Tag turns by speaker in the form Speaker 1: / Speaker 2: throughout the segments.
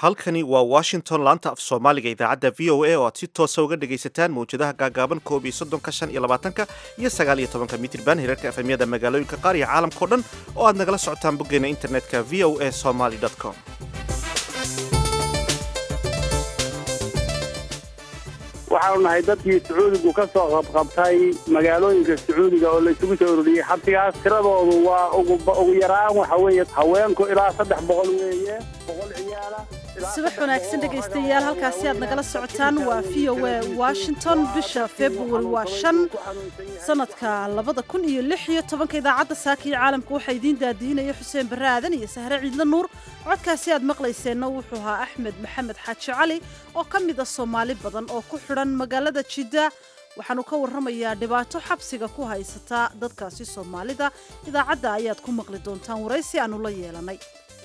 Speaker 1: halkani waa washington laanta af soomaaliga idaacadda v o a oo aad si toosa uga dhegaysataan mawjadaha gaagaaban koob iyo soddonka shan iyo labaatanka iyo sagaal iyo tobanka mitirban hirarka efemyada magaalooyinka qaar iyo caalamkao dhan oo aad nagala socotaan boggeena internetka v o a somaly com
Speaker 2: waxaanu nahay dadkii sacuudigu ka soo qabqabtay magaalooyinka sacuudiga oo la isugu soo ururiyey xabsigaas tiradoodu waa ugu yaraan waxa weeye haweenku ilaa saddex boqol weeye boqol ciyaala
Speaker 3: subax wanaagsan dhegaystayaal halkaasi aad nagala socotaan waa v o a washington bisha february waa shan sanadka labada kun iyo lix iyo tobanka idaacadda saaka iyo caalamka waxaa idiin daadiinaya xuseen barre aadan iyo sahre ciidla nuur codkaasi aad maqlayseenna wuxuu ahaa axmed maxamed xaaji cali oo ka mid a soomaali badan oo ku xidhan magaalada jidda waxaanu ka warramayaa dhibaato xabsiga ku haysata dadkaasi soomaalida idaacadda ayaad ku maqli doontaan waraysi aanu la yeelanay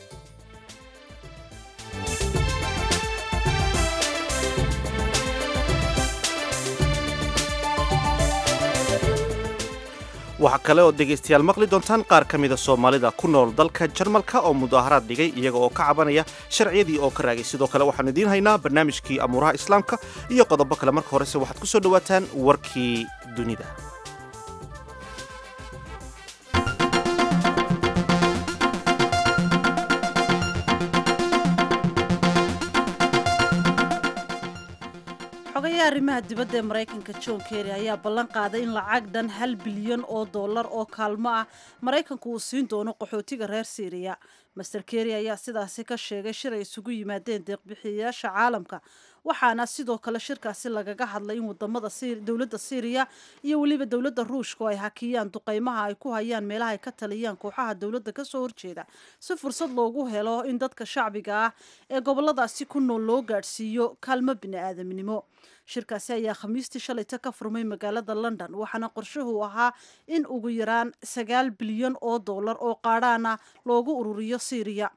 Speaker 1: waxaa kale oo dhegaystayaal maqli doontaan qaar ka mida soomaalida ku nool dalka jarmalka oo mudaaharaad dhigay iyaga oo ka cabanaya sharciyadii oo ka raagay sidoo kale waxaanu idiin haynaa barnaamijkii amuuraha islaamka iyo qodobo kale marka horese waxaad ku soo dhowaataan warkii dunida
Speaker 3: xogayaha arrimaha dibadda ee maraykanka john kerry ayaa ballan qaaday in lacag dhan hal bilyan oo dollar oo kaalmo ah maraykanku uu siin doono qaxootiga reer syriya master kerry ayaa sidaasi ka sheegay shir ay isugu yimaadeen deeqbixiyayaasha caalamka waxaana sidoo kale shirkaasi lagaga hadlay in wadamada dowladda syriya iyo weliba dowladda ruushka oo ay hakiyaan duqeymaha ay ku hayaan meelaha ay ka taliyaan kooxaha dowladda kasoo horjeeda si fursad loogu helo in dadka shacbiga ah ee goboladaasi ku nool loo gaadhsiiyo kaalmo bini-aadamnimo shirkaasi ayaa khamiistii shalayta ka furmay magaalada london waxaana qorshuhu ahaa in ugu yaraan sagaal bilyan oo dollar oo qaadhaana loogu ururiyo syriya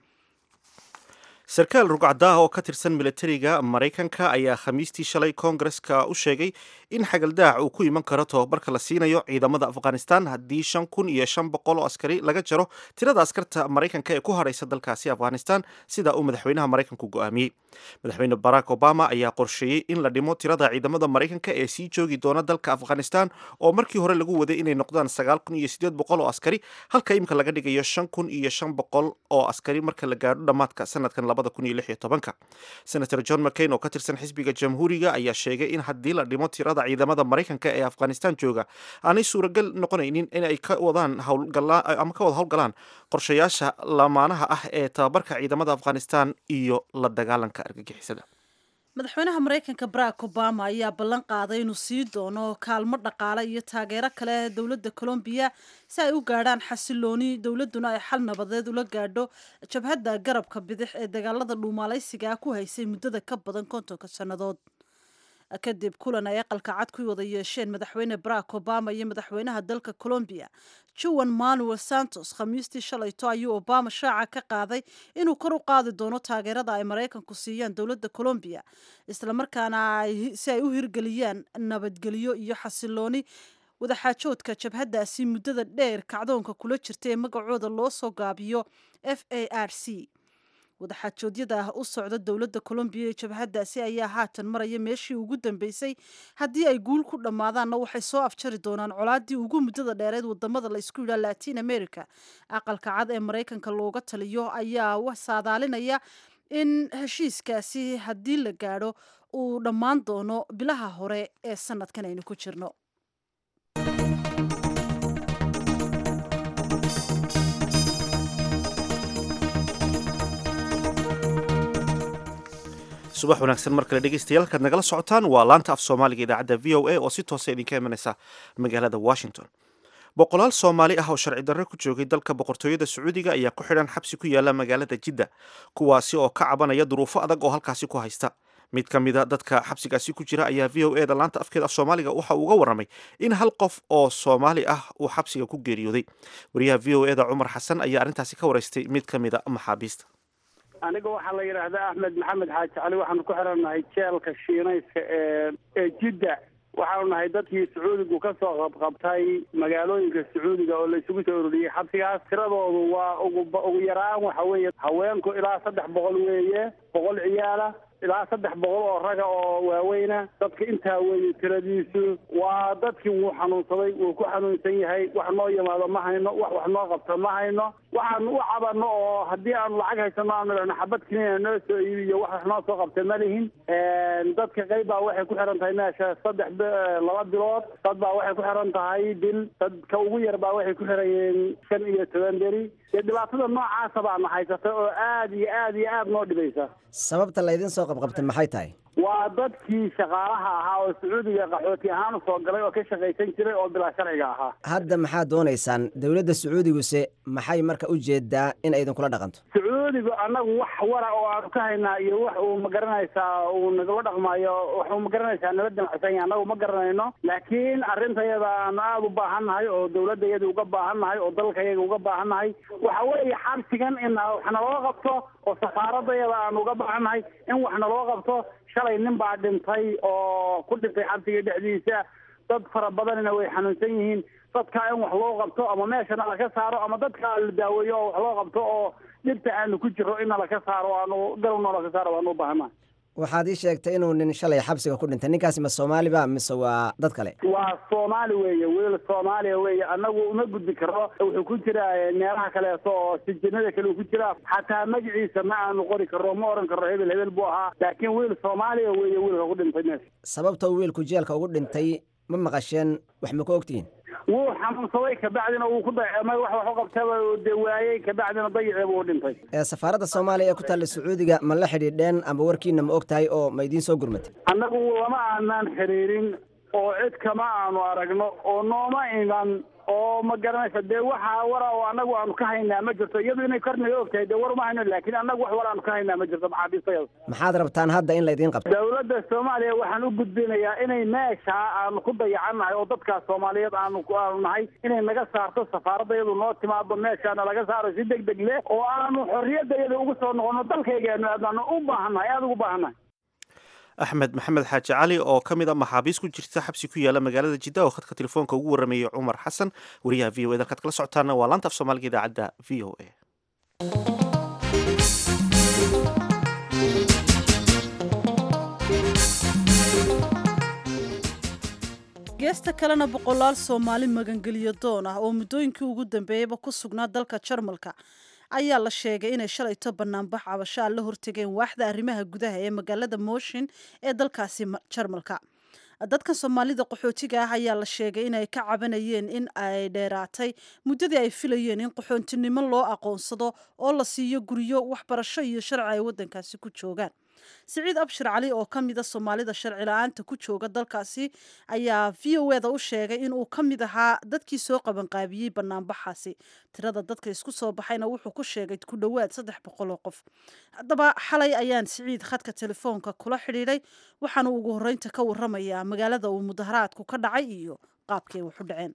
Speaker 1: sarkaal rugcadaah oo ka tirsan milatariga maraykanka ayaa khamiistii shalay koongareska u sheegay in xagaldaac uu ku iman karo tobabarka la siinayo ciidamada afghanistan haddii shan kun iyo shan boqol oo askari laga jaro tirada askarta maraykanka ee ku hadhaysa dalkaasi afghanistan sida uu madaxweynaha maraykanku go'aamiyey madaxweyne barack obama ayaa qorsheeyey in la dhimo tirada ciidamada maraykanka ee sii joogi doona dalka afghanistan oo markii hore lagu waday inay noqdaan sagaal kun iyo sideed boqol oo askari halka imika laga dhigayo shan kun iyo shan boqol oo askari marka la gaadho dhammaadka sanadkan senator john mccain oo ka tirsan xisbiga jamhuuriga ayaa sheegay in haddii la dhimo tirada ciidamada maraykanka ee afghanistan jooga aanay suuragal noqonaynin inay ka wadaan ama ka wada howlgalaan qorshayaasha lamaanaha ah ee tababarka ciidamada afghanistan iyo la dagaalanka argagixisada
Speaker 3: madaxweynaha maraykanka barack obama ayaa ballan qaaday inuu sii doono kaalmo dhaqaale iyo taageero kale dowladda colombiya si ay u gaadhaan xasilooni dowladduna ay xal nabadeed ula gaadho jabhadda garabka bidix ee dagaalada dhuumaalaysiga ku haysay muddada ka badan kontonka sannadood kadib kulan ay aqalka cad ku wada yeesheen madaxweyne barack obama iyo madaxweynaha dalka colombiya juan manuel santos khamiistii shalayto ayuu obama shaaca ka qaaday inuu kor u qaadi doono taageerada ay maraykanku siiyaan dowladda colombiya islamarkaana si ay u hirgeliyaan nabadgelyo iyo xasilooni wadaxaajoodka jabhaddaasi muddada dheer kacdoonka kula jirta ee magacooda loo soo gaabiyo f a r c wadaxaajoodyada u socda dowladda colombiya ee jabhaddaasi ayaa haatan maraya meeshii ugu dambeysay haddii ay guul ku dhammaadaanna waxay soo afjari doonaan colaadii ugu muddada dheereed wadamada la isku yidhaha latin america aqalka cad ee maraykanka looga taliyo ayaa saadaalinaya in heshiiskaasi haddii la gaadho uu dhammaan doono bilaha hore ee sanadkan aynu ku jirno
Speaker 1: subax wanaagsan mar kale dhegeystayaal halkaad nagala socotaan waa laanta af soomaaliga idaacadda v o a oo si toosa idinka imanaysa magaalada washington boqolaal soomaali ah oo sharci darre ku joogay dalka boqortooyada sacuudiga ayaa ku xidhan xabsi ku yaala magaalada jidda kuwaasi oo ka cabanaya duruufo adag oo halkaasi ku haysta mid ka mida dadka xabsigaasi ku jira ayaa v o e da laanta afkeeda af soomaaliga waxa uu uga warramay in hal qof oo soomaali ah uu xabsiga ku geeriyooday wariyaha v o e da cumar xasan ayaa arrintaasi ka waraystay mid ka mida maxaabiista
Speaker 2: aniga waxaa la yidhaahdaa axmed maxamed xaaji cali waxaanu ku xirannahay jeelka shiinayska ee ee jidda waxaanu nahay dadkii sacuudigu ka soo qabqabtay magaalooyinka sacuudiga oo la isugu soo ururiyey xabsigaas tiradoodu waa ugu ugu yaraan waxa weeye haweenku ilaa saddex boqol weeye boqol ciyaala ilaa saddex boqol oo raga oo waaweyna dadka intaa weeye tiradiisu waa dadkii wuu xanuunsaday wuu ku xanuunsan yahay wax noo yimaado ma hayno wax wax noo qabto ma hayno waxaanu u cabano oo haddii aanu lacag haysano aanu idhahno xabad kiniina noo soo iibiyo wax wax noo soo qabta ma lihin dadka qayb baa waxay ku xiran tahay meesha saddex laba bilood dad baa waxay ku xiran tahay bil dadka ugu yar baa waxay ku xirayeen shan iyo toban beri dee dhibaatada noocaasa baana haysata oo aad iyo aad iyo aad noo dhibaysa
Speaker 4: sababta laydin soo qabqabtay maxay tahay
Speaker 2: waa dadkii shaqaalaha ahaa oo sacuudiga qaxooti ahaan usoo galay oo ka shaqaysan jiray oo bilaa sharciga ahaa
Speaker 4: hadda maxaad doonaysaan dowladda sacuudiguse maxay marka u jeedaa in ay idinkula dhaqanto
Speaker 2: sacuudigu annagu wax wara oo aanu ka haynaa iyo wax uu ma garanaysaa uu nagala dhaqmayo wax uu ma garanaysaa nala damacsan yahay annagu ma garanayno laakiin arrintayada aanu aada u baahannahay oo dowladdayada uga baahannahay oo dalkayaga uga baahannahay waxa weeye xabsigan in wax naloo qabto oo safaaradayada aanu uga baahannahay in wax naloo qabto shalay nin baa dhintay oo ku dhintay xabsiga dhexdiisa dad fara badanina way xanuunsan yihiin dadkaa in wax loo qabto ama meeshana laka saaro ama dadkaa la daaweeyo oo wax loo qabto oo dhibta aanu ku jiro in nalaka saaro aanu galowno laka saaro waanu u baahana
Speaker 4: waxaad ii sheegtay inuu nin shalay xabsiga ku dhintay ninkaasi ma soomaaliba mise waa dad kale
Speaker 2: waa soomaali weeye wiil soomaaliya weeye annagu uma gudbi karo wuxuu ku jiraa meelaha kaleeto oo sijinada kale uu ku jiraa xataa magaciisa ma aanu qori karo ma oran karo hebel hebel buu ahaa laakiin wiil soomaaliya weeye wiilka ku dhintay meesha
Speaker 4: sababta uu wiilku jeelka ugu dhintay ma maqasheen wax ma ka ogtihiin
Speaker 2: wuu xanuunsaday kabacdina wuu ku dayacmay wax wax u qabtaba dee waayey kabacdina dayacii buu dhintay
Speaker 4: ee safaaradda soomaaliya ee ku taalla sacuudiga ma la xidhiidheen ama warkiina ma og tahay oo ma idiin soo gurmatay
Speaker 2: annagu lama aanaan xiriirin oo cid kama aanu aragno oo nooma iman oo ma garanaysa dee waxa wara oo annagu aanu ka haynaa ma jirto iyadu inay kornaga og tahay dee war ma hayno laakiin annagu wax war aanu ka haynaa ma jirto maxaabiistayada
Speaker 4: maxaad rabtaan hadda in laydiin qabto
Speaker 2: dowladda soomaaliya waxaan u gudbinayaa inay meesha aanu ku dayacannahay oo dadkaas soomaaliyeed aanu aanu nahay inay naga saarto safaaradayadu noo timaado meeshaana laga saaro si deg deg leh oo aanu xorriyadayada ugu soo noqono dalkaygaanu aadnaanu u baahannahay aada ugu baahannahay
Speaker 1: axmed maxamed xaaji cali oo ka mid a maxaabiis ku jirta xabsi ku yaala magaalada jidda oo khadka telefoonka ugu warramayay cumar xasan wariyaha v o e dalkaad kala socotaana waa laanta af soomaaliga idaacadda v o a
Speaker 3: geesta kalena boqolaal soomaali magangeliyo doon ah oo muddooyinkii ugu dambeeyeyba ku sugnaa dalka jarmalka ayaa la sheegay inay shalayto banaanbax cabasho aan la hortegeen waaxda arrimaha gudaha ee magaalada mooshin ee dalkaasi jarmalka dadkan soomaalida qaxootiga ah ayaa la sheegay inay ka cabanayeen in ay dheeraatay muddadii ay filayeen in qaxoontinimo loo aqoonsado oo la siiyo guryo waxbarasho iyo sharci ay waddankaasi ku joogaan siciid abshir cali oo ka mida soomaalida sharci la-aanta ku jooga dalkaasi ayaa v o eda u sheegay inuu ka mid ahaa dadkii soo qabanqaabiyey banaanbaxaasi tirada dadka isku soo baxayna wuxuu ku sheegay ku dhowaad saddex boqol oo qof haddaba xalay ayaan siciid khadka telefoonka kula xidhiidhay waxaana ugu horreynta ka waramayaa magaalada uu mudaharaadku ka dhacay iyo qaabkay wax u dhaceen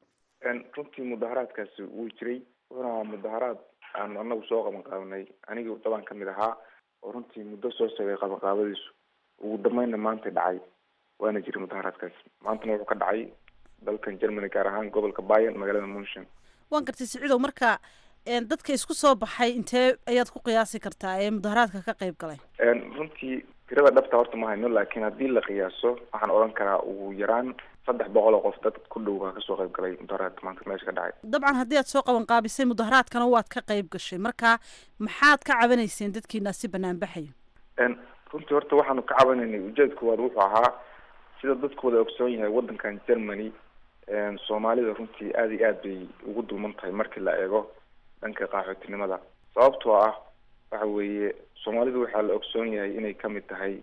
Speaker 5: runtii mudaharaadkaasi wuu jiray wuxuuna ahaa mudaharaad aan anagu soo qabanqaabnay anigii dabaan ka mid ahaa oo runtii muddo soo sogay qabanqaabadiisu ugu dambeynna maanta dhacay waana jiray mudaharaadkaasi maantana wuxuu ka dhacay dalkan germany gaar ahaan gobolka bayan magaalada munshin
Speaker 3: waan gartay siciidow marka dadka isku soo baxay intee ayaad ku qiyaasi kartaa ee mudaharaadka ka qayb galay
Speaker 5: runtii tirada dhabta horta ma hayno laakiin haddii la qiyaaso waxaan odhan karaa ugu yaraan saddex boqol oo qof dad ku dhow baa kasoo qayb galay mudaharaadka maanta meesha ka dhacay
Speaker 3: dabcan haddii aad soo qaban qaabisay mudaharaadkana waad ka qayb gashay marka maxaad ka cabanayseen dadkiina si banaan baxaya
Speaker 5: runtii horta waxaanu ka cabanaynay ujeedka koowaad wuxuu ahaa sida dadku wada ogsoon yahay waddankan germany soomaalida runtii aada iyo aad bay ugu dulman tahay markii la eego dhanka qaxootinimada sababtoo ah waxa weeye soomaalidu waxaa la ogsoon yahay inay kamid tahay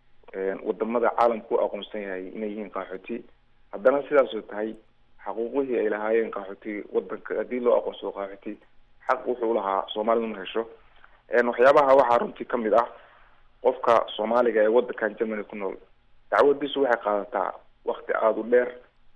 Speaker 5: wadamada caalamku u aqoonsan yahay inay yihiin qaxooti haddana sidaasoo tahay xaquuqihii ay lahaayeen qaxooti wadanka haddii loo aqoonsado qaxooti xaq wuxuu lahaa soomaalidu ma hesho waxyaabaha waxaa runtii kamid ah qofka soomaaliga ee wadankan germany ku nool dacwadiisu waxay qaadataa wakti aada u dheer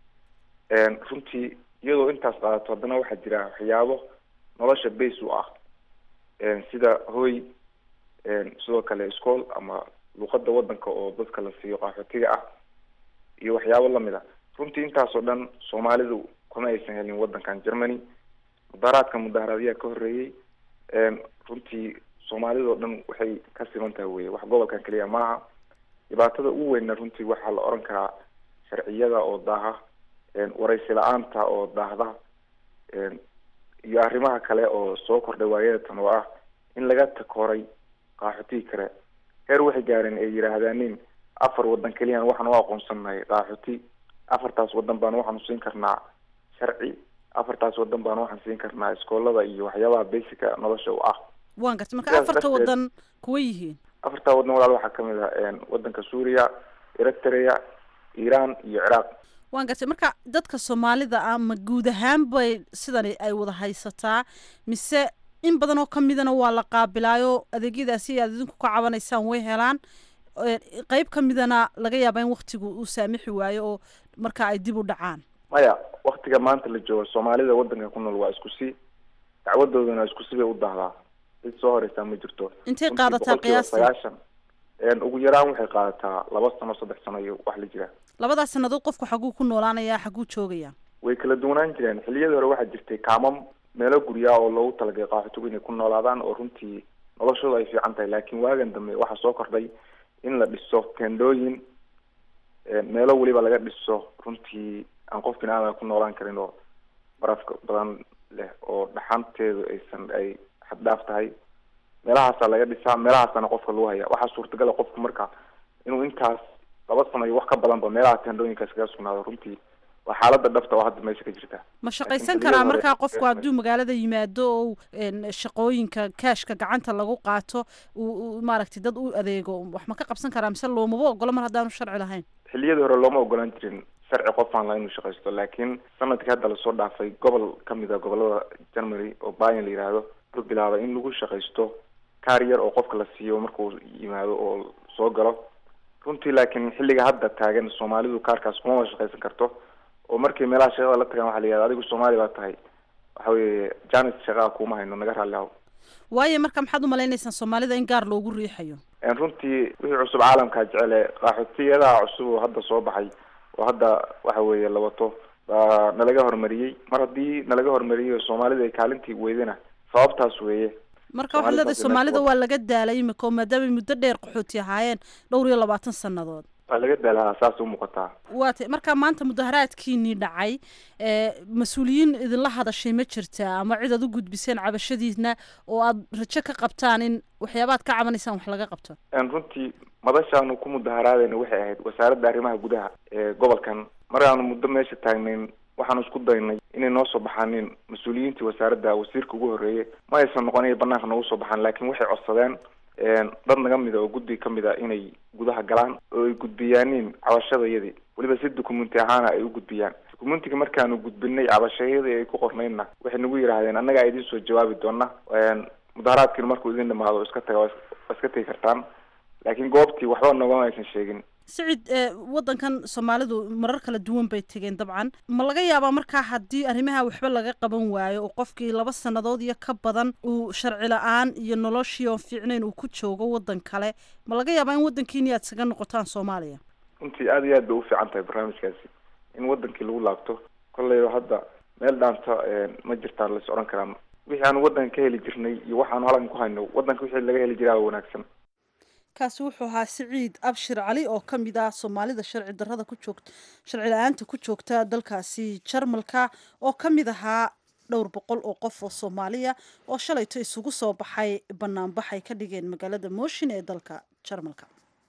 Speaker 5: runtii iyadoo intaas qaadato haddana waxaa jira waxyaabo nolosha base u ah sida hoy sidoo kale school ama luqada wadanka oo dadka la siiyo qaxootiga ah iyo waxyaabo lamid a runtii intaasoo dhan soomaalidu kuma aysan helin wadankan germany mudaharaadka mudaharaadyaa ka horreeyey runtii soomaalidao dhan waxay ka siman tahay weye wax gobolkan keliya maaha dhibaatada ugu weynna runtii waxaa la oran karaa sharciyada oo daaha waraysi la-aanta oo daahda iyo arrimaha kale oo soo kordhay waayadatan oo ah in laga takooray qaaxotii kale heer waxay gaareen ay yidhaahdaanin afar wadan keliyan waxaan u aqoonsannahay qaaxoti afartaas wadan baan waxaanu siin karnaa sharci afartaas wadan baan waxaan siin karnaa iskoolada iyo waxyaabaha basica nolosha u ah
Speaker 3: waan gartay marka
Speaker 5: Sidaas
Speaker 3: afarta
Speaker 5: darteed-
Speaker 3: wadan kuwa yihiin
Speaker 5: afartaa wadan walaal waxaa kamid ah wadanka suuriya eritrea iran iyo ciraaq
Speaker 3: waan gartay marka dadka soomaalida ah ma guud ahaan bay sidani ay wada haysataa mise in badan oo ka midana waa la qaabilaayo adeegyadaasi aad idinku ka cabanaysaan way helaan Ee, qeyb ka midana laga yaaba in waktigu uu saamixi waayo oo marka ay dib u dhacaan
Speaker 5: maya waktiga maanta la joogo soomaalida wadanka ku nool waa isku si dacwadoodana isku si bay u dahdaa cid soo horeysaa ma jirto
Speaker 3: intay
Speaker 5: Runtii
Speaker 3: qaadataa
Speaker 5: boqolkiiba
Speaker 3: qiyaastii
Speaker 5: sagaashan Een, ugu yaraan waxay qaadataa laba sano saddex sano iyo wax la jira
Speaker 3: labadaas sannadood qofku xaguu ku noolaanayaa xaguu joogaya
Speaker 5: way kala duwanaan jireen xilliyadii hore waxaa jirtay kaamam meelo guryaa oo loogu talagalay qaxootigu inay ku noolaadaan oo runtii noloshooda ay fiican tahay laakiin waagan dambe waxaa soo kordhay in la dhiso tendooyin een, meelo weliba laga dhiso runtii aan qof bini-aadam ku noolaan karin oo barafka badan leh oo dhaxanteedu aysan ay xaddhaaf tahay meelahaasaa laga dhisaa meelahaasana qofka lagu haya waxaa suurtagala qofku marka inuu intaas laba sano iyo wax ka badanba meelaha tendooyinkaas kaga sugnaado runtii waa xaalada dhabta oo hadda meesha ka jirta
Speaker 3: ma shaqaysan
Speaker 5: xilliyada
Speaker 3: karaa
Speaker 5: hore-
Speaker 3: markaa qofku hadduu magaalada yimaado oo een, shaqooyinka kaashka gacanta lagu qaato uu uu maaragtay dad u adeego wax ma ka qabsan karaa mise loomaba ogolo mar haddaanu sharci lahayn
Speaker 5: xilliyadii hore looma ogolaan jirin sharci qofaan la inuu shaqaysto laakiin sanadkii hadda lasoo dhaafay gobol kamid a gobolada germany oo bayan la yidhaahdo wuxuu bilaabay in lagu shaqaysto kaar yar oo qofka la siiyo markuu yimaado oo soo galo runtii laakiin xilliga hadda taagan soomaalidu kaarkaas kuma wada shaqaysan karto oo markay meelaha shaqada la tagaan waxaa la yihahda adigu soomaali baa tahay waxa weeye janis shaqaa kuma hayno naga raalli haw
Speaker 3: waayo marka maxaad u malaynaysaan soomaalida in gaar loogu riixayo
Speaker 5: Een, runtii wixii cusub caalamkaa jecele qaxootiyadaha cusub oo hadda soo baxay oo hadda waxa weeye la wato baa nalaga hormariyey mar haddii nalaga hormariyey oo soomaalida ay kaalintii weydana sababtaas weeye
Speaker 3: marka waxaad
Speaker 5: Soomaalida
Speaker 3: leedahay
Speaker 5: hadda
Speaker 3: soomaalida
Speaker 5: meesha
Speaker 3: waa laga daalay imika oo maadaamay muddo dheer qaxooti ahaayeen dhowr iyo labaatan sannadood
Speaker 5: waa laga daalaa saas u muuqataa
Speaker 3: waa tay marka maanta mudaharaadkiinii dhacay ee mas-uuliyiin idinla hadashay ma jirtaa ama cid aad u gudbiseen cabashadiina oo aad rajo ka qabtaan in waxyaabaad ka cabanaysaan wax laga qabto
Speaker 5: Een, runtii madashaanu ku mudaharaadayna waxay ahayd wasaaradda arrimaha gudaha ee gobolkan markaanu muddo meesha taagnayn waxaanu isku daynay inay noo soo baxaanin mas-uuliyiintii wasaaradda wasiirka ugu horreeyay ma aysan noqon inay banaanka noogu soo baxaan laakiin waxay codsadeen een, dad naga mida oo guddi ka mid a inay gudaha galaan oo ay gudbiyaanin cabashadayadii weliba si dukumenti ahaana ay u gudbiyaan dukumentiga markaanu gudbinay cabashayadii ay ku qornaydna waxay nagu yidhaahdeen annagaa idiin soo jawaabi doona Een, mudaharaadkiina markuu idin dhamaado iska taga waa waa iska tegi kartaan laakiin goobtii waxba nogama aysan sheegin
Speaker 3: sicid ee wadankan soomaalidu marar kala duwan bay tegeen dabcan ma laga yaabaa markaa haddii arrimaha waxba laga qaban waayo oo qofkii laba sannadood iyo ka badan uu sharci la-aan iyo noloshii oon fiicnayn uu ku joogo wadan kale ma laga yaabaa in wadankiini aad isaga noqotaan soomaaliya
Speaker 5: runtii aad iyo aad bay u fiican tahay barnaamijkaasi in wadankii lagu laabto kolleyba hadda meel dhaanta een, ma jirtaan lais odhan karaan wixii aanu wadanka ka heli jirnay iyo waxaanu halkan ku hayno wadanka wixii laga heli jiraa waa wanaagsan
Speaker 3: kaasi wuxuu ahaa siciid abshir cali oo ka mid ah soomaalida sharci darrada ku joogta sharci la-aanta ku joogta dalkaasi jarmalka oo ka mid ahaa dhowr boqol oo qof oo soomaaliya oo shalayto isugu soo baxay banaanbax ay ka dhigeen magaalada mooshin ee dalka jarmalka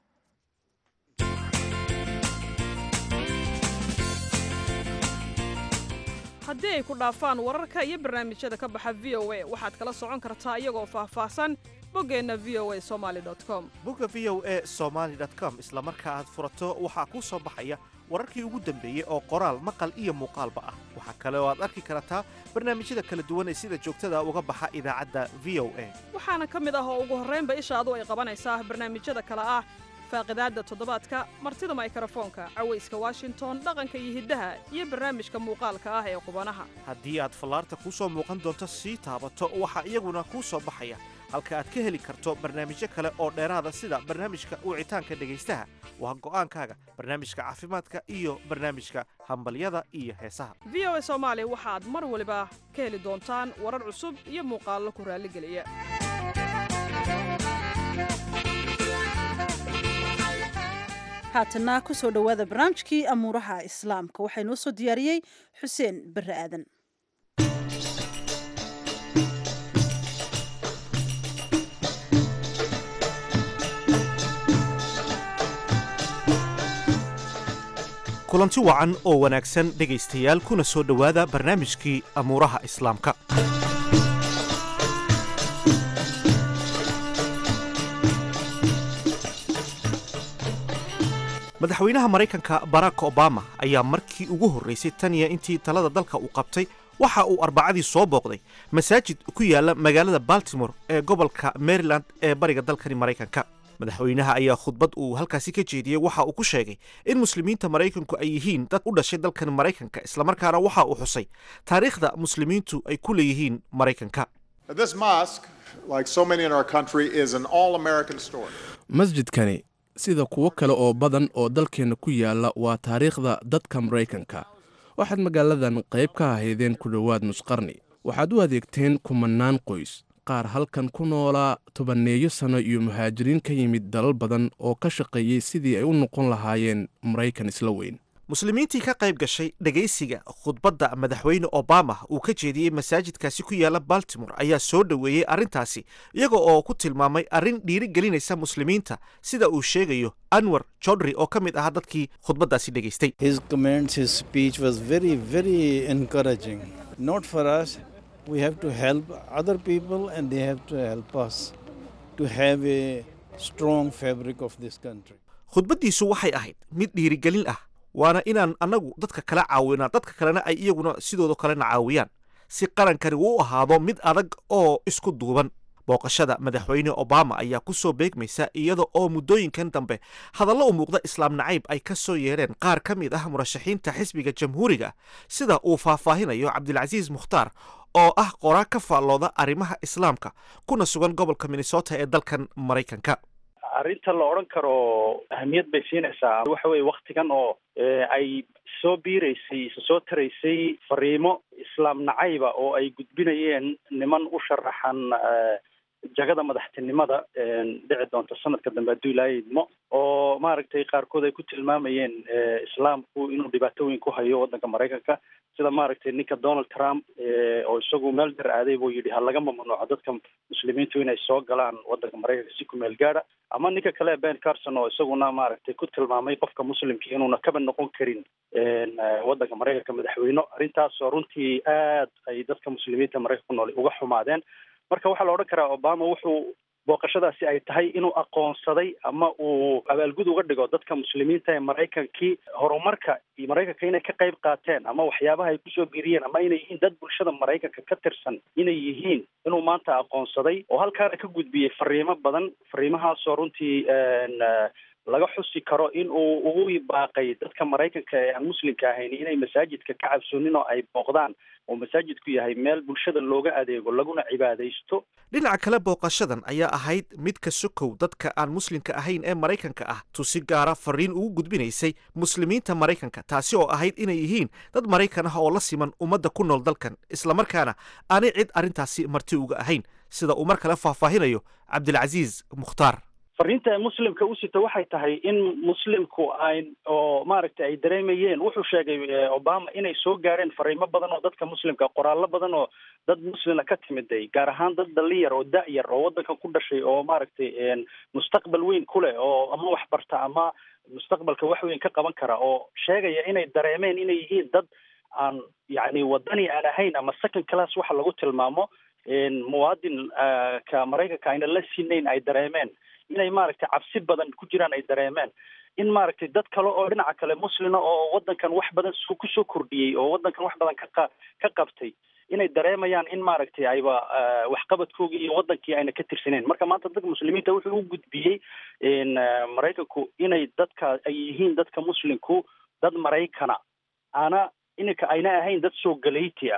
Speaker 6: haddii ay ku dhaafaan wararka iyo barnaamijyada ka baxa v o a waxaad kala socon kartaa iyagoo faahfaahsan boggeenna v o a somali com
Speaker 1: bugga v o e somaly com isla marka aad furato waxaa kuu soo baxaya wararkii ugu dambeeyey oo qoraal maqal iyo muuqaalba ah waxaa kale oo aad arki kartaa barnaamijyada kala duwan ee sida joogtada uga baxa idaacadda v o a
Speaker 6: waxaana ka mid ah oo ugu horraynba ishaadu ay qabanaysaa barnaamijyada kale ah faaqidaadda toddobaadka martida maykrofoonka cawayska washington dhaqanka iyo hiddaha iyo barnaamijka muuqaalka ah ee qubanaha
Speaker 1: haddii aad fallaarta kuu soo muuqan doonto sii taabato waxaa iyaguna kuu soo baxaya halka aad ka heli karto barnaamijyo kale oo dheeraada sida barnaamijka wicitaanka dhegaystaha waa go'aankaaga barnaamijka caafimaadka iyo barnaamijka hambalyada iyo heesaha
Speaker 6: v o a soomaali waxaad mar waliba ka heli doontaan warar cusub iyo muuqaallo ku raalligeliya
Speaker 3: haatana ku soo dhowaada barnaamijkii amuuraha islaamka waxaa inoo soo diyaariyey xuseen barre aadan
Speaker 1: kulanti wacan oo wanaagsan dhegaystayaal kuna soo dhowaada barnaamijkii amuuraha islaamka madaxweynaha maraykanka barack obama ayaa markii ugu horraysay taniya intii talada dalka uu qabtay waxa uu arbacadii soo booqday masaajid ku yaala magaalada baltimore ee gobolka maryland ee bariga dalkani maraykanka madaxweynaha ayaa khudbad uu halkaasi ka jeediyey waxa uu ku sheegay in muslimiinta maraykanku ay yihiin dad u dhashay dalkan maraykanka islamarkaana waxa uu xusay taariikhda muslimiintu ay ku leeyihiin maraykanka
Speaker 7: This mosque, like so many in our country, is an all American story.
Speaker 8: masjidkani sida kuwo kale oo badan oo dalkeenna ku yaalla waa taariikhda dadka maraykanka waxaad magaaladan qayb ka ahaydeen ku dhowaad nusqarni waxaad u adeegteen kumannaan qoys qaar halkan ku noolaa tobanneeyo sanno iyo muhaajiriin ka yimid dalal badan oo ka shaqeeyey sidii ay u noqon lahaayeen maraykan isla weyn
Speaker 1: muslimiintii ka qayb gashay dhegaysiga khudbadda madaxweyne obama uu ka jeediyey masaajidkaasi ku yaala baltimore ayaa soo dhoweeyey arrintaasi iyaga oo ku tilmaamay arrin dhiirigelinaysa muslimiinta sida uu sheegayo anwar jodri oo ka mid ahaa dadkii khudbaddaasi dhegaystay
Speaker 9: His comments, his speech was very, very encouraging. Not for us, we have to help other people and they have to help us to have a strong fabric of this country.
Speaker 1: khudbaddiisu waxay ahayd mid dhiirigelin ah waana inaan annagu dadka kala caawinaa dadka kalena ay iyaguna sidooda kalena caawiyaan si qarankani uu u ahaado mid adag oo isku duuban booqashada madaxweyne obama ayaa ku soo beegmaysa iyada oo muddooyinkan dambe hadallo u muuqda islaam nacayb ay ka soo yeedheen qaar ka mid ah murashaxiinta xisbiga jamhuuriga sida uu faahfaahinayo cabdilcasiis mukhtaar oo ah qoraa ka faallooda arrimaha islaamka kuna sugan gobolka minnesota ee dalkan maraykanka
Speaker 10: arrinta la odhan karo ahamiyad bay siinaysaa waxa weye waktigan oo ay soo biiraysay soo taraysay fariimo islaam nacayba oo ay gudbinayeen niman u sharaxan jagada madaxtinimada dhici doonta sanadka dambe hadduu ilaahay idmo oo maaragtay qaarkood ay ku tilmaamayeen islaamku inuu dhibaato weyn ku hayo waddanka maraykanka sida maaragtay ninka donald trump oo isagu meel dar aaday buu yidhi ha laga mamnuuco dadka muslimiintu inay soo galaan waddanka maraykanka si ku meel gaadha ama ninka kale ben carson oo isaguna maaragtay ku tilmaamay qofka muslimka inuuna kaba noqon karin waddanka maraykanka madaxweyne arrintaasoo runtii aad ay dadka muslimiinta maraykanka ku nool uga xumaadeen marka waxaa la odhan karaa obama wuxuu booqashadaasi ay tahay inuu aqoonsaday ama uu abaalgud uga dhigo dadka muslimiinta ee maraykankii horumarka iyo maraykanka inay ka qayb qaateen ama waxyaabaha ay kusoo biiriyeen ama inay yihiin dad bulshada maraykanka ka tirsan inay yihiin inuu maanta aqoonsaday oo halkaana ka gudbiyey fariimo badan fariimahaasoo runtii laga xusi karo in uu ugu baaqay dadka maraykanka ee aan muslimka ahayn inay masaajidka ka cabsoonin oo ay booqdaan oo masaajidku yahay meel bulshada looga adeego laguna cibaadaysto
Speaker 1: dhinaca kale booqashadan ayaa ahayd mid ka sokow dadka aan muslimka ahayn ee maraykanka ah tusi gaara fariin ugu gudbinaysay muslimiinta maraykanka taasi oo ahayd inay yihiin dad maraykan ah oo la siman ummadda ku nool dalkan islamarkaana aanay cid arrintaasi marti uga ahayn sida uu mar kale faahfaahinayo cabdilcasiis mukhtaar
Speaker 10: fariinta muslimka u sita waxay tahay in muslimku ay oo maaragtay ay dareemayeen wuxuu sheegay obama inay soo gaareen fariimo badan oo dadka muslimka qoraallo badan oo dad muslima ka timiday gaar ahaan dad dhalinyar oo da-yar oo waddankan ku dhashay oo maaragtay mustaqbal weyn ku leh oo ama wax barta ama mustaqbalka wax weyn ka qaban kara oo sheegaya inay dareemeen inay yihiin dad aan yacni wadani aan ahayn ama second class waxa lagu tilmaamo muwaadin ka maraykanka ayna la sinayn ay dareemeen inay maaragtay cabsi badan ku jiraan ay dareemeen in maaragtay dad kale oo dhinaca kale muslina oo waddankan wax badan kusoo kordhiyey oo waddankan wax badan ka ka qabtay inay dareemayaan in maaragtay ayba waxqabadkoogii iyo waddankii ayna ka tirsaneen marka maanta dadka muslimiinta wuxuu u gudbiyey maraykanku inay dadka ay yihiin dadka muslimku dad maraykana ana ininka ayna ahayn dad soo galayti ah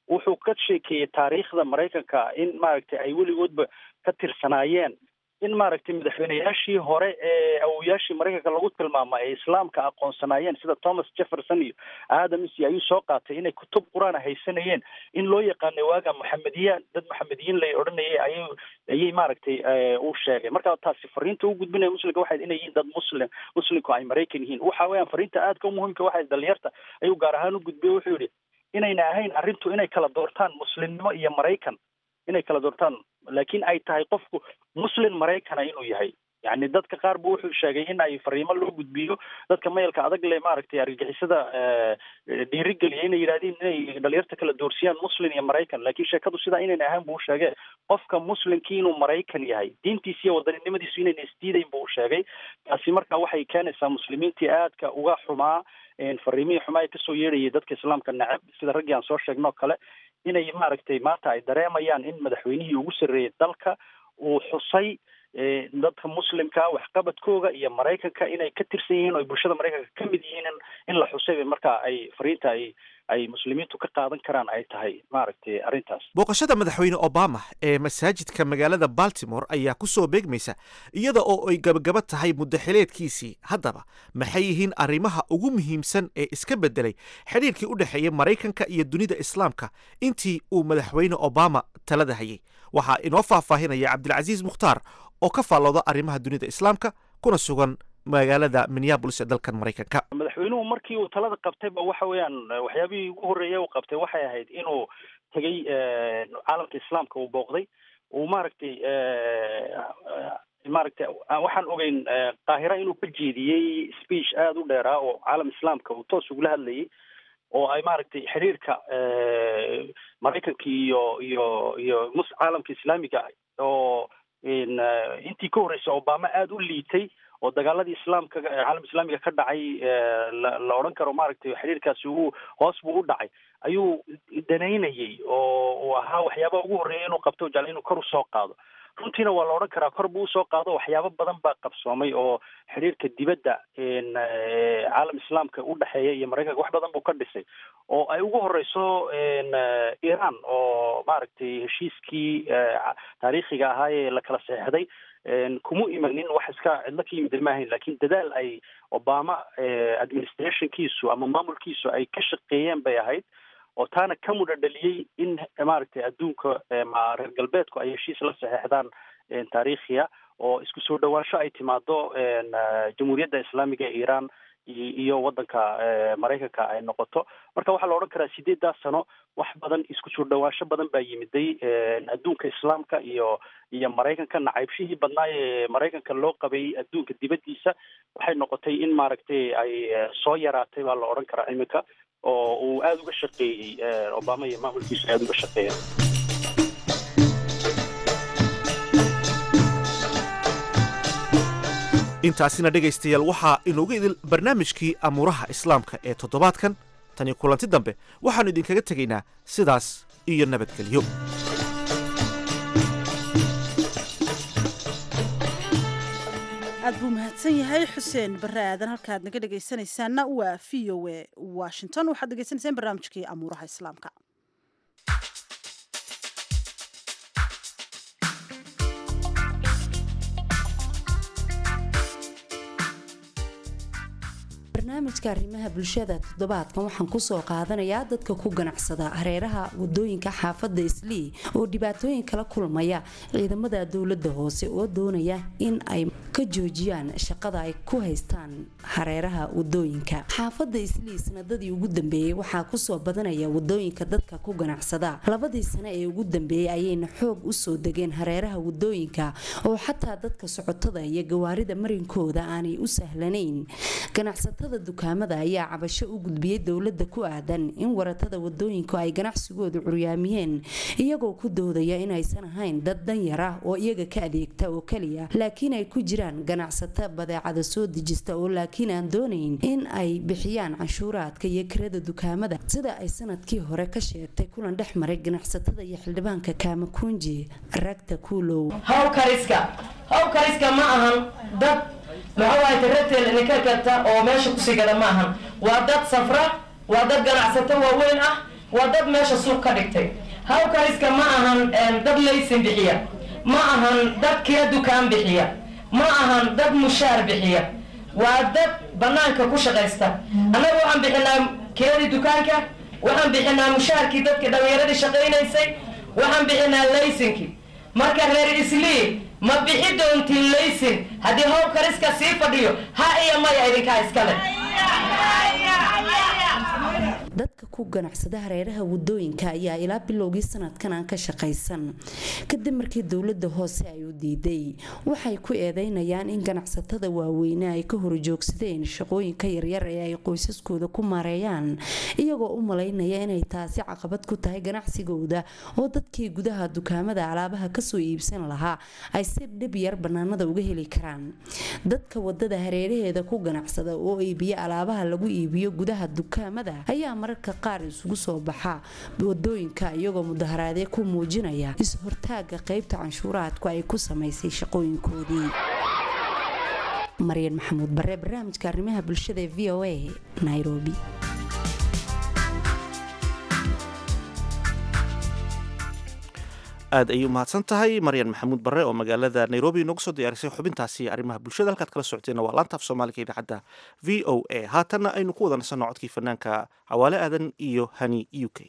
Speaker 10: wuxuu ka sheekeeyey taariikhda maraykanka in maaragtay ay weligoodba ka tirsanaayeen in maaragtay madaxweyneyaashii hore ee awoyaashii maraykanka lagu tilmaamo ay islaamka aqoonsanaayeen sida thomas jefferson iyo adams ayuu soo qaatay inay kutub qur-aan haysanayeen in loo yaqaanay waaga maxamediyaan dad maxamediyiin lay odhanayay ayay ayay maaragtay uu sheegay marka taasi fariinta u gudbinaya muslimka waxay inay yihiin dad muslim muslimku ay maraykan yihiin waxa weeyaan fariinta aadka umuhimka waxay dhalinyarta ayuu gaar ahaan u gudbiyey wuxuu yidhi inayna ahayn arrintu inay kala doortaan muslimnimo iyo maraykan inay kala doortaan laakiin ay tahay qofku muslim maraykana inuu yahay yani dadka qaar bu wuxuu sheegay in ay fariimo loo gudbiyo dadka mayalka adag le maaragtay argagixisada dhiirigeliya inay yidhahdeen inay dhalinyarta kala doorsiyaan muslim iyo maraykan laakiin sheekadu sidaa inayna ahaan buu sheegay qofka muslimkii inuu maraykan yahay diintiisa iyo wadaninimadiisu inayna isdiidayn buu sheegay taasi marka waxay keenaysaa muslimiintii aadka uga xumaa fariimihii xumaa ee kasoo yeedhayay dadka islaamka necab sida raggii aan soo sheegno kale inay maaragtay maanta ay dareemayaan in madaxweynihii ugu sarreeyay dalka uu xusay dadka muslimka waxqabadkooga iyo maraykanka inay ka tirsan yihiin oo bulshada maraykanka ka mid yihiin in la xusay marka ay fariinta ay ay muslimiintu ka qaadan karaan ay tahay maaragtay arrintaas
Speaker 1: booqashada madaxweyne obama ee masaajidka magaalada baltimore ayaa ku soo beegmaysa iyada oo ay gabagaba tahay muddaxileedkiisii haddaba maxay yihiin arrimaha ugu muhiimsan ee iska beddelay xidhiirkii u dhexeeya maraykanka iyo dunida islaamka intii uu madaxweyne obama talada hayay waxaa inoo faahfaahinaya cabdilcasiis mukhtaar oo ka faallooda arrimaha dunida islaamka kuna sugan magaalada minneabolis ee dalkan maraykanka
Speaker 10: madaxweynuhu markii uu talada qabtayba waxa weeyaan waxyaabihii ugu horreeya uu qabtay waxay ahayd inuu tegey caalamka islaamka uu booqday uu maaragtay maaragtay waxaan ogeyn qaahira inuu ka jeediyey speech aada u dheeraa oo caalam islaamka uu toos ugula hadlayay oo ay maaragtay xiriirka maraykanka iyo iyo iyo mus caalamka islaamiga oo intii ka horreysay obama aada u liitay oo dagaaladii islaamka caalam islaamiga ka dhacay la odhan karo maaragtay xiriirkaasi uu hoos buu u dhacay ayuu danaynayay oo uu ahaa waxyaabaha ugu horreeya inuu qabto jecla inuu kor usoo qaado runtiina waa la odhan karaa kor buu usoo qaado waxyaabo badan baa qabsoomay oo xiriirka dibadda caalam islaamka u dhexeeya iyo maraykanka wax badan buu ka dhisay oo ay ugu horeyso iran oo maaragtay heshiiskii taariikhiga ahaa ee la kala saxeixday kuma imanin wax iska cidlo ka yimid maahayn lakin dadaal ay obama administrationkiisu ama maamulkiisu ay ka shaqeeyeen bay ahayd oo taana ka mudha dhaliyey in maaragtay adduunka reer galbeedku ay heshiis la saxeixdaan taariikhiya oo isku soo dhawaansho ay timaado jamhuuriyadda islaamiga ee iran iyo waddanka maraykanka ay noqoto marka waxaa la odhan karaa sideedaas sano wax badan isku soo dhawaansho badan baa yimiday adduunka islaamka iyo iyo maraykanka nacaybshihii badnaa ee maraykanka loo qabay adduunka dibaddiisa waxay noqotay in maaragtay ay soo yaraatay baa la odhan karaa iminka oo uu aada uga shaqeeyey obama iyo maamulkiisu aada uga shaqeeya
Speaker 1: intaasina dhegaystayaal waxaa inoogu idil barnaamijkii amuuraha islaamka ee toddobaadkan tani kulanti dambe waxaannu idinkaga tegaynaa sidaas iyo nabadgelyo
Speaker 3: aad buu mahadsan yahay xuseen barre aadan halkaad naga dhegaysanaysaanna waa v o e washington waxaad dhegaysanaysaan barnaamijkii amuuraha islaamka
Speaker 11: barnaamijka arrimaha bulshada toddobaadkan waxaan kusoo qaadanayaa dadka ku ganacsada hareeraha wadooyinka xaafadda islii oo dhibaatooyin kala kulmaya ciidamada dowladda hoose oo doonaya in ay ka joojiyaan shaqada ay ku haystaan hareeraha wadooyinka xaafadda islii sanadadii ugu dambeeyey waxaa kusoo badanaya wadooyinka dadka ku ganacsada labadii sane ee ugu dambeeyey ayayna xoog usoo degeen hareeraha wadooyinka oo xataa dadka socotada iyo gawaarida marinkooda aanay u sahlanayn ganacsatada dukaamada ayaa cabasho u gudbiyey dowladda ku aadan in waratada wadooyinku ay ganacsigooda curyaamiyeen iyagoo ku doodaya inaysan ahayn dad danyar ah oo iyaga ka adeegta oo keliya laakiin ay ku jiraan ganacsato badeecada soo dejista oo laakiin aan doonayn in ay bixiyaan canshuuraadka iyo kirada dukaamada sida ay sanadkii hore ka sheegtay kulan dhex maray ganacsatada iyo xildhibaanka kaamakunji ragta kuulow
Speaker 12: hawkariska hawkariska ma ahan dad maxawaay tareteeda ninka karta oo meesha kusii gada ma ahan waa dad safra waa dad ganacsato waaweyn ah waa dad meesha suuq ka dhigtay hawkariska ma ahan dad laysin bixiya ma ahan dad kira dukaan bixiya ma ahan dad mushaar bixiya waa dad banaanka ku shaqaysta annaga waxaan bixinaa kiradii dukaanka waxaan bixinaa mushaarkii dadkii dhallinyaradii shaqaynaysay waxaan bixinaa laysinkii marka reer islii ma bixi doontiin laysin haddii howlkariska sii fadhiyo ha iyo maya idinkaa iskale
Speaker 11: dadka ku ganacsada hareeraha wadooyinka ayaa ilaa bilowgii sanadkan aan ka shaqaysan kadib markii dowlada hoose ay u diiday waxay ku eedeynayaan in ganacsatada waaweyne ay ka horjoogsadeen shaqooyinka yaryar ee ay qoysaskooda ku maareeyaan iyagoo u malaynaya inay taasi caqabad ku tahay ganacsigooda oo dadkii gudaha dukaamada alaabaha kasoo iibsan lahaa ay si dhib yar banaanada uga heli karaan dadka wadada hareeraheeda ku ganacsada oo iibiya alaabaha lagu iibiyo gudaha dukaamada ayaa mararka qaar isugu soo baxa wadooyinka iyagoo mudaharaadee ku muujinaya is-hortaaga qaybta canshuuraadku ay ku samaysay shaqooyinkoodii maryan maxamuud bare barnaamijka arrimaha bulshada ee v o a nairobi
Speaker 1: aad ayay umahadsan tahay maryan maxamuud barre oo magaalada nairobi inoogu soo diyaarisay xubintaasi arrimaha bulshada halkaad kala socoteena waa laanta af soomaaliga idaacadda v o a haatanna aynu ku wada nasanno codkii fanaanka cawaale aadan iyo hani u k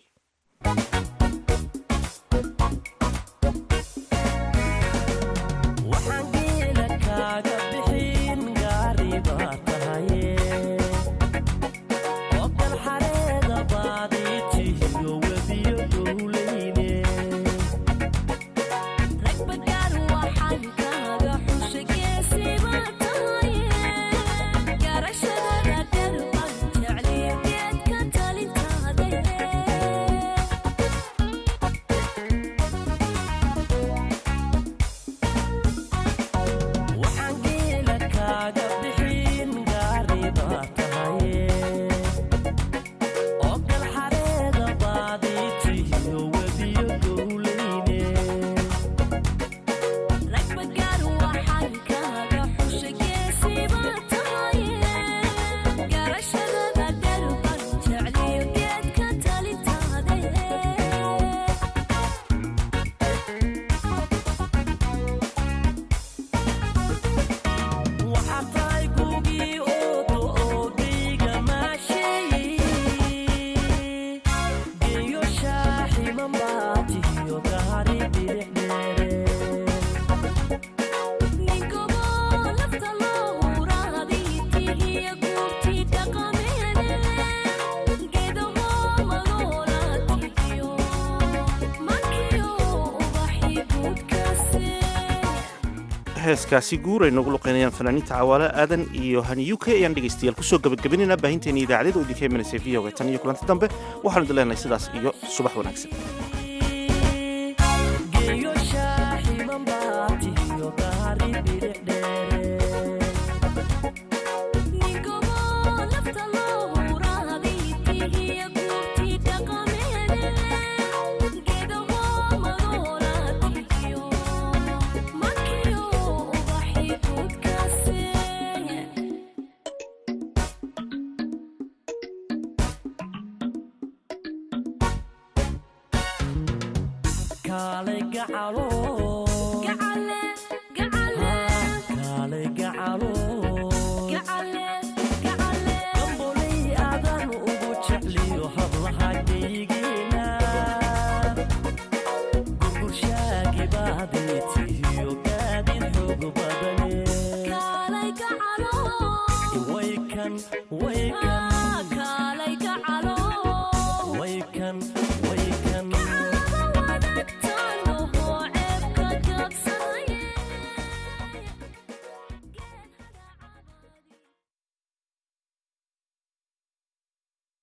Speaker 1: heeskaasi guur ay noogu luqeynayaan fanaaniinta cawaale aadan iyo hani u k ayaan dhegaystayaal kusoo gabagabaynayna baahinteena idaacadyada oo idinka imanaysa v o a tan iyo kulanti dambe waxaanu idin leenahay sidaas iyo subax wanaagsan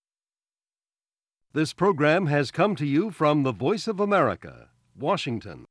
Speaker 13: This program has come to you from the Voice of America, Washington.